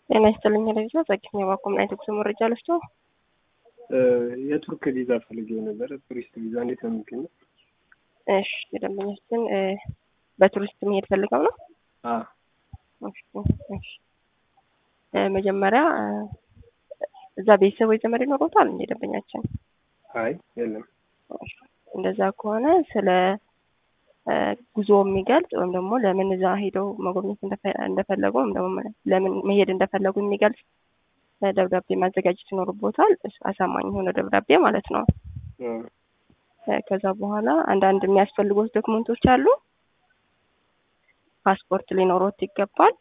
ጤና ይስጥልኝ ለጊዜ ጸግኝ የባኮምና የትጉስ መረጃ ልስቶ የቱርክ ቪዛ ፈልጌው ነበረ። ቱሪስት ቪዛ እንዴት ነው የሚገኘው? እሺ የደንበኛችን በቱሪስት መሄድ ፈልገው ነው። መጀመሪያ እዛ ቤተሰብ ወይ ዘመድ ይኖሮታል እንደ ደንበኛችን? አይ የለም። እንደዛ ከሆነ ስለ ጉዞ የሚገልጽ ወይም ደግሞ ለምን እዛ ሄደው መጎብኘት እንደፈለጉ ወይም ደግሞ ለምን መሄድ እንደፈለጉ የሚገልጽ ደብዳቤ ማዘጋጀት ይኖርቦታል። አሳማኝ የሆነ ደብዳቤ ማለት ነው። ከዛ በኋላ አንዳንድ የሚያስፈልጉት ዶክመንቶች አሉ። ፓስፖርት ሊኖሮት ይገባል።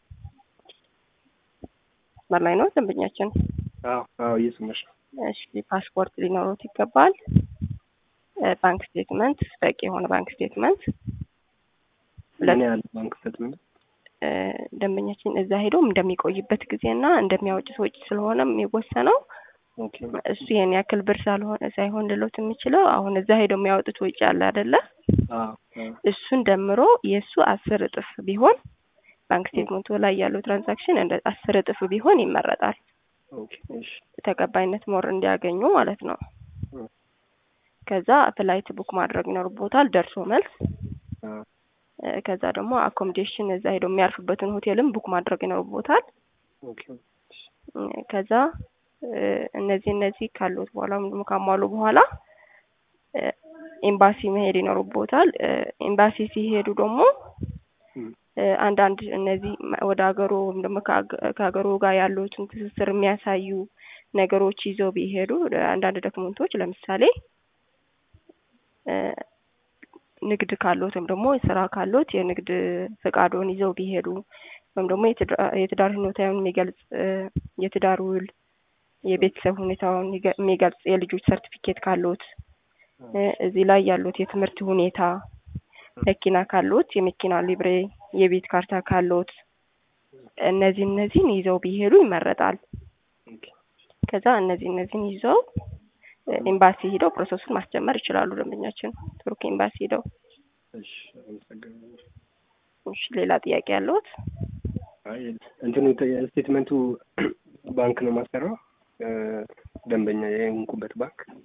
መስመር ላይ ነው ደንበኛችን? አዎ እየሰማሽ ነው። እሺ ፓስፖርት ሊኖሮት ይገባል። ባንክ ስቴትመንት፣ በቂ የሆነ ባንክ ስቴትመንት። ምን ያህል ባንክ ስቴትመንት? ደንበኛችን እዛ ሄዶ እንደሚቆይበት ጊዜና እንደሚያወጭ ወጪ ስለሆነ የሚወሰነው እሱ ይሄን ያክል ብር ሳልሆነ ሳይሆን ልሎት የሚችለው አሁን እዛ ሄዶ የሚያወጡት ወጪ አለ አይደለ? እሱን ደምሮ የእሱ አስር እጥፍ ቢሆን ባንክ ስቴትመንቱ ላይ ያለው ትራንዛክሽን እንደ አስር እጥፍ ቢሆን ይመረጣል። ተቀባይነት ሞር እንዲያገኙ ማለት ነው። ከዛ ፍላይት ቡክ ማድረግ ይኖርቦታል፣ ደርሶ መልስ። ከዛ ደግሞ አኮሞዴሽን እዛ ሄዶ የሚያርፍበትን ሆቴልም ቡክ ማድረግ ይኖርቦታል። ከዛ እነዚህ እነዚህ ካሉት በኋላ ወይም ደግሞ ካሟሉ በኋላ ኤምባሲ መሄድ ይኖርቦታል። ኤምባሲ ሲሄዱ ደግሞ አንዳንድ እነዚህ ወደ ሀገሩ ወይም ደግሞ ከሀገሩ ጋር ያሉትን ትስስር የሚያሳዩ ነገሮች ይዘው ቢሄዱ አንዳንድ ዶክመንቶች ለምሳሌ ንግድ ካሎት ወይም ደግሞ ስራ ካሎት የንግድ ፈቃዶን ይዘው ቢሄዱ ወይም ደግሞ የትዳር ሁኔታውን የሚገልጽ የትዳር ውል፣ የቤተሰብ ሁኔታውን የሚገልጽ የልጆች ሰርቲፊኬት ካሎት፣ እዚህ ላይ ያሉት የትምህርት ሁኔታ፣ መኪና ካሎት የመኪና ሊብሬ፣ የቤት ካርታ ካሎት እነዚህ እነዚህን ይዘው ቢሄዱ ይመረጣል። ከዛ እነዚህ እነዚህን ይዘው ኤምባሲ ሂደው ፕሮሰሱን ማስጀመር ይችላሉ። ደንበኛችን ቱርክ ኤምባሲ ሂደው። እሺ ሌላ ጥያቄ ያለዎት? እንትኑ ስቴትመንቱ ባንክ ነው ማሰራው ደንበኛ የንኩበት ባንክ